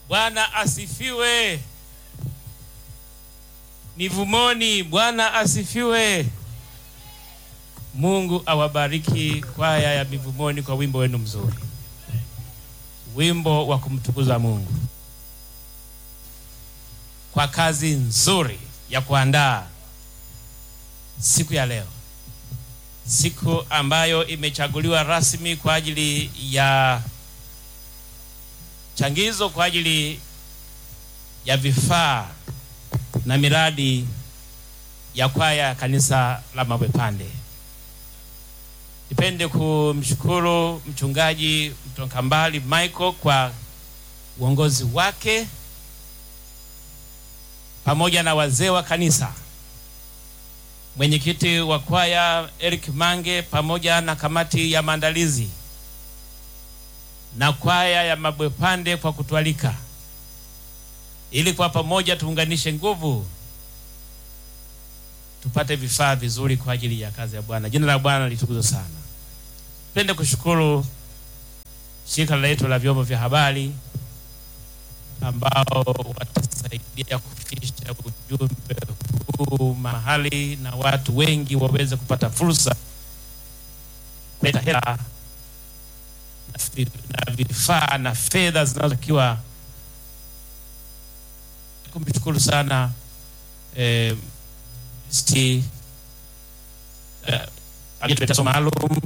Bwana asifiwe. Mivumoni, Bwana asifiwe. Mungu awabariki kwaya ya Mivumoni kwa wimbo wenu mzuri, wimbo wa kumtukuza Mungu kwa kazi nzuri ya kuandaa siku ya leo, siku ambayo imechaguliwa rasmi kwa ajili ya changizo kwa ajili ya vifaa na miradi ya kwaya ya kanisa la Mabwepande. Nipende kumshukuru mchungaji Mtokambali Michael kwa uongozi wake pamoja na wazee wa kanisa, mwenyekiti wa kwaya Eric Mange pamoja na kamati ya maandalizi na kwaya ya Mabwepande kwa kutualika ili kwa pamoja tuunganishe nguvu tupate vifaa vizuri kwa ajili ya kazi ya Bwana. Jina la Bwana litukuzwe sana. Pende kushukuru shirika letu la vyombo vya habari ambao watasaidia kufikisha ujumbe huu mahali na watu wengi waweze kupata fursa kuleta hela na vifaa na fedha zinazotakiwa. Kumshukuru sana eh, sti eh, aliyetuletea somo maalum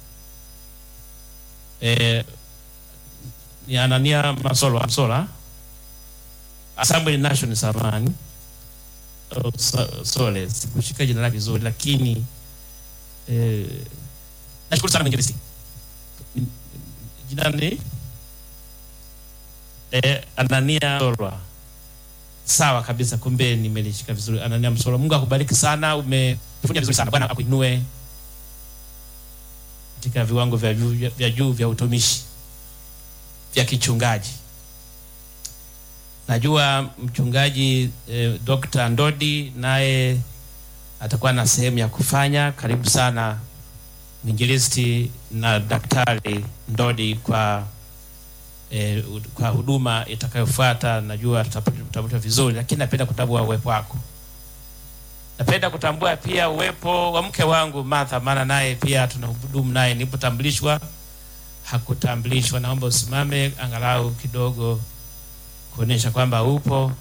eh, ni Anania Masola Msola Assembly Nation samani oh, so, sole sikushika jina lake vizuri, lakini eh, nashukuru sana mwinjilisti jina ni eh, Anania Msolwa. Sawa kabisa, kumbe nimelishika vizuri. Anania Msolwa, Mungu akubariki sana, umefanya vizuri sana. Bwana akuinue katika viwango vya juu vya juu vya utumishi vya kichungaji. Najua mchungaji eh, Dr. Ndodi naye atakuwa na sehemu ya kufanya. Karibu sana mwinjilisti na daktari Ndodi kwa eh, kwa huduma itakayofuata. Najua tutapata vizuri, lakini napenda kutambua uwepo wako. Napenda kutambua pia uwepo wa mke wangu Martha, maana naye pia tunahudumu naye. Nilipotambulishwa hakutambulishwa. Naomba usimame angalau kidogo kuonyesha kwamba upo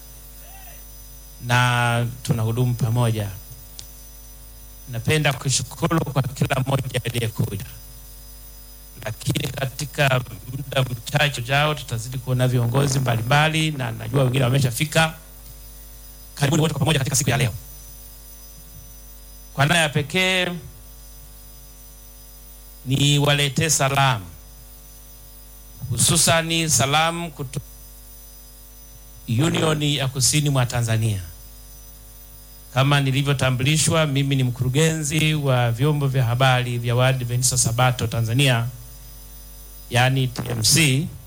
na tunahudumu pamoja. Napenda kushukuru kwa kila mmoja aliyekuja, lakini katika muda mchache ujao tutazidi kuona viongozi mbalimbali, na najua wengine wameshafika. Karibuni wote kwa pamoja katika siku ya leo. Kwa namna ya pekee ni waletee salamu, hususani salamu kutoka Union ya Kusini mwa Tanzania. Kama nilivyotambulishwa, mimi ni mkurugenzi wa vyombo vya habari vya Waadventista Sabato Tanzania, yaani TMC.